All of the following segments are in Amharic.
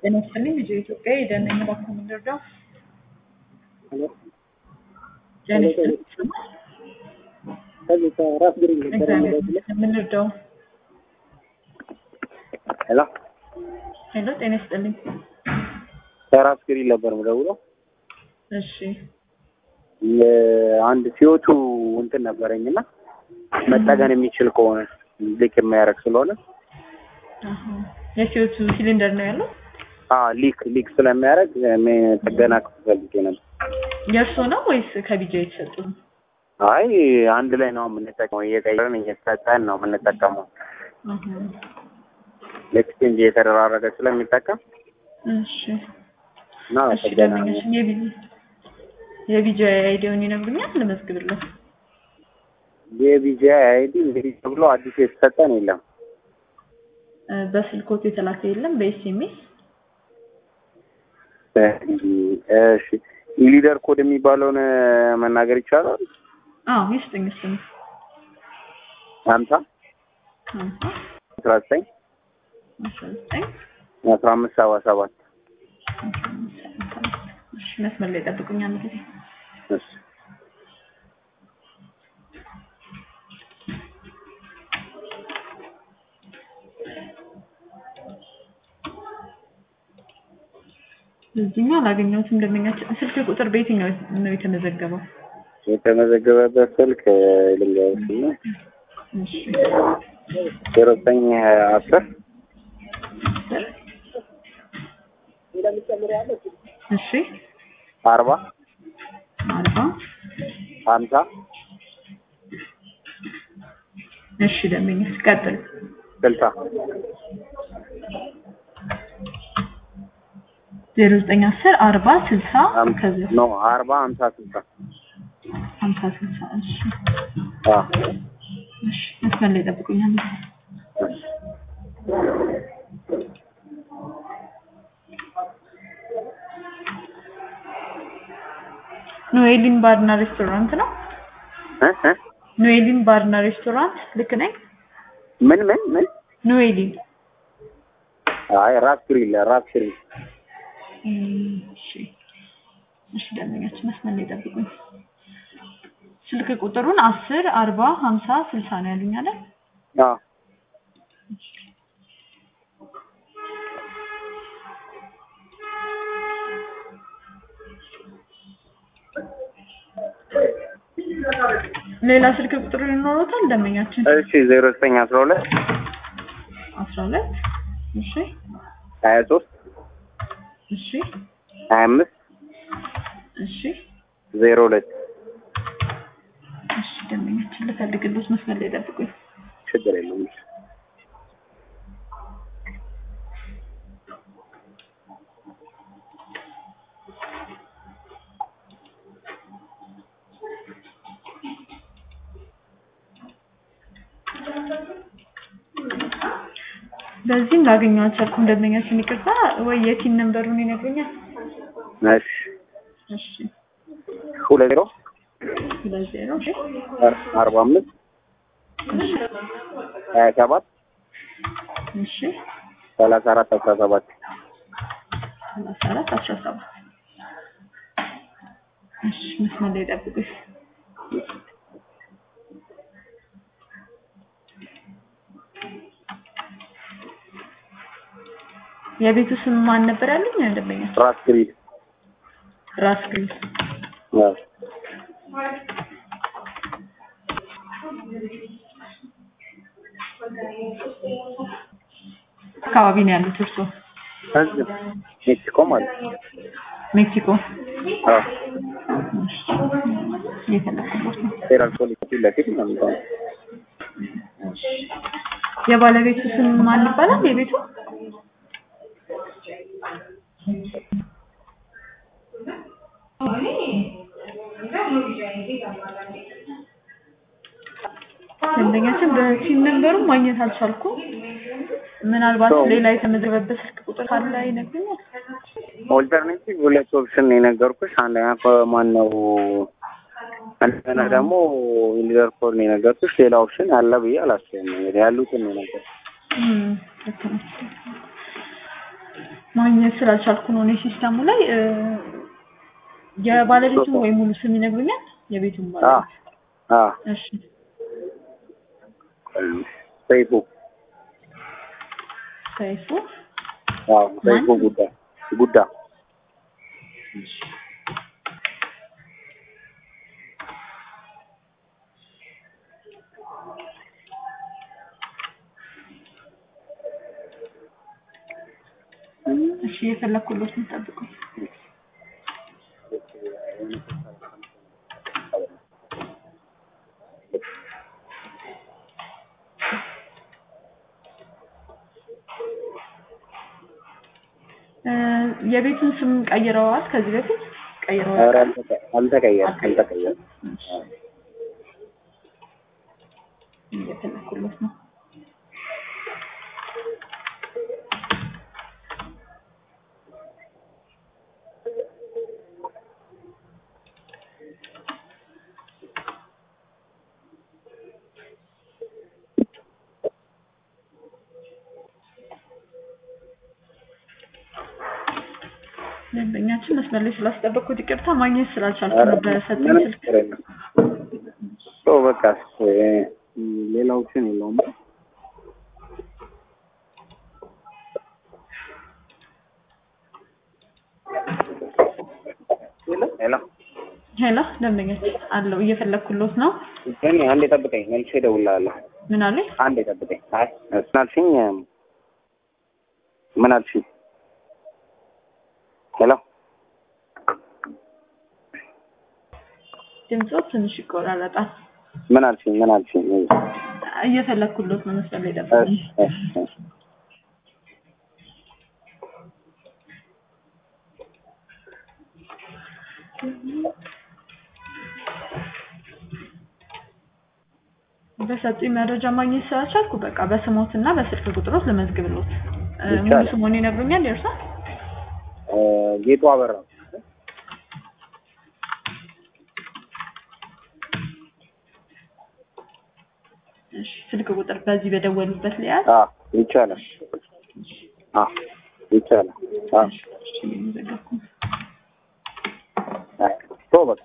ጤና ይስጥልኝ ልጆ ኢትዮጵያ የደን እባክዎ የምንረዳው ሄሎ ጤና ይስጥልኝ ይሰማል? ከዚህ ከራስ ግሪ ነበር እግዚአብሔር የምደውልልህ። ይመስገን የምንረዳው ሄሎ ሄሎ ጤና ይስጥልኝ ከራስ ግሪ ነበር የምደውለው። እሺ አንድ ሲወቱ እንትን ነበረኝና መጠገን የሚችል ከሆነ ሊክ የማያደርግ ስለሆነ አሀ። የሲኦቱ ሲሊንደር ነው ያለው አ ሊክ ሊክ ስለሚያደርግ ሜ- ጥገና ክፍል ፈልጌ ነበር። የእርሶ ነው ወይስ ከቢጃ የተሰጡ ነው? አይ አንድ ላይ ነው የምንጠቀመው፣ እየቀየርን እየተሰጠን ነው የምንጠቀመው። አሀ። ኤክስቼንጅ እየተደራረገ ስለሚጠቀም እሺ እና እሺ ጥገና ደንበኛችን የቢ- የቢጃ አይዲውን ይነግሩኛል ልመዝግብለት የቢጂ አይዲ እንግዲህ ተብሎ አዲስ የተሰጠን የለም። እ፣ በስልኮት የተላከ የለም በኤስኤምኤስ እሺ ኢሊደር ኮድ የሚባለውን መናገር ይቻላል? አዎ ይስጥኝ እሱን ሀምሳ ሀምሳ አስራ ዘጠኝ አስራ ዘጠኝ አስራ አምስት ሰባ ሰባት እሺ መስመር ላይ ጠብቁኝ አንድ ጊዜ እሺ እዚህኛው አላገኘሁትም ደንበኛችን ስልክ ቁጥር በየትኛው ነው የተመዘገበው የተመዘገበበት ስልክ ልንገርሽ እና እሺ ዜሮ ዘጠኝ አስር እሺ አርባ አርባ ሀምሳ እሺ ደንበኛ ቀጥል ስልሳ ዜሮ ዘጠኝ አስር አርባ ስልሳ ከዚህ ኖ አርባ ሀምሳ ስልሳ ሀምሳ ስልሳ እሺ አ እሺ መስመር ላይ ጠብቁኝ አንድ ጊዜ ኖኤሊን ባርና ሬስቶራንት ነው እ እ ኖኤሊን ባርና ሬስቶራንት ልክ ነኝ ምን ምን ምን ኖኤሊን አይ ራስ ግሪል ራስ ግሪል እም፣ እሺ እሺ ደንበኛችን መስመር ላይ ጠብቁኝ ስልክ ቁጥሩን አስር አርባ ሀምሳ ስልሳ ነው ያሉኝ አይደል አ ሌላ ስልክ ቁጥር ይኖሩታል ደንበኛችን እሺ ዜሮ ዘጠኝ አስራ ሁለት አስራ ሁለት እሺ ሀያ ሶስት እሺ ሀያ አምስት እሺ ዜሮ ሁለት እሺ ደንበኛችን ልፈልግልዎት መስመር ላይ ጠብቁኝ ችግር የለውም። በዚህም ላገኘው አልቻልኩም ደንበኛችን ይቅርታ ወይ የቲን ነንበሩን ይነግሩኛል እሺ እሺ ሁለት ዜሮ ሁለት ዜሮ እሺ አርባ አምስት ሀያ ሰባት እሺ ሰላሳ አራት አስራ ሰባት ሰላሳ አራት አስራ ሰባት እሺ መስመር ላይ ጠብቁኝ የቤቱ ስም ማን ነበር ያሉኝ ደንበኛ ራስ ግሪል ራስ ግሪል አዎ። አካባቢ ነው ያሉት እርሶ እዚህ ሜክሲኮ ማለት ነው። ሜክሲኮ አዎ። እሺ እየፈለኩበት ነው ፌዴራል ፖሊስ ፊት ለፊት ነው የሚባለው። የባለቤቱ ስም ማን ይባላል የቤቱ ደንበኛችን በሲም ነንበሩ ማግኘት አልቻልኩም ምናልባት ሰው- ሌላ የተመዘገበበት ስልክ ቁጥር ካለ ይነግሩኛል ኦልተርኔቲቭ ሁለት ኦፕሽን ነው የነገርኩሽ። አንደኛ ማን ነው እንደገና ደግሞ ኢሊደር ኮድ ነው የነገርኩሽ። ሌላ ኦፕሽን አለ ብዬ አላስብም። እንግዲህ ያሉትን ነው የነገርኩሽ። እም፣ ልክ ነው። ማግኘት ስላልቻልኩ ነው እኔ ሲስተሙ ላይ እ፣ የባለቤቱን ወይ ሙሉ ስም ይነግሩኛል? የቤቱን አ ባለቤት አ እሺ ሰይፉ ሰይፉ አዎ ሰይፉ ጉዳ ጉዳ እሺ የፈለኩሎት ነው ጠብቁኝ። እ፣ የቤቱን ስም ቀይረዋል ከዚህ በፊት ቀይረዋል? ኧረ አልተቀ- አልተቀየረም አልተቀየረም እየፈለኩሎት ነው። ደንበኛችን መስመር ላይ ስላስጠበቅኩት ይቅርታ ማግኘት ስላልቻልኩ ኧረ ነው በሰጠኝ ምንም ስልክ ችግር የለም ሶ በቃ እ፣ ሌላ ኦፕሽን የለውም ሄሎ ሄሎ ደንበኛችን አለው እየፈለኩሎት ነው ግን አንዴ ጠብቀኝ መልሼ እደውልልሃለሁ ምን አለኝ አንዴ ጠብቀኝ አይ ምን አልሽኝ ምን አልሽኝ ሄሎ ድምፆ ትንሽ ይቆራረጣል ምን አልሽኝ ምን አልሽኝ እየፈለኩሎት ነው መስመር ላይ እሺ ጠብቁኝ እሺ እሺ በሰጡኝ መረጃ ማግኘት ስላልቻልኩ በቃ በስሞት እና በስልክ ቁጥሮት ልመዝግብሎት እ፣ ሙሉ ይቻላል። ስሞን ይነግሩኛል የእርሷ እ፣ ጌጡ አበራ እሺ ስልክ ቁጥር በዚህ በደወሉበት ሊያዝ አ ይቻላል አ ይቻላል አ እሺ እየመዘገብኩ ነው። አይ ቶ በቃ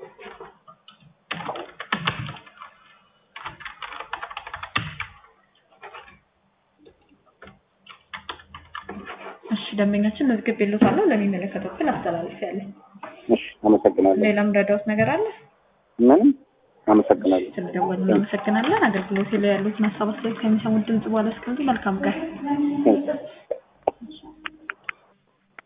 እሺ ደንበኛችን መዝግቤሎታለሁ ለሚመለከተው ክፍል አስተላልፌያለሁ እሺ አመሰግናለሁ ሌላም ረዳውት ነገር አለ ምንም አመሰግናለሁ ስለደወሉ እናመሰግናለን አገልግሎት ላይ ያሉትን ሀሳብ አስተያየት ከሚሰሙት ድምጽ በኋላ እስከዚህ መልካም ቀን ቴንክ ዩ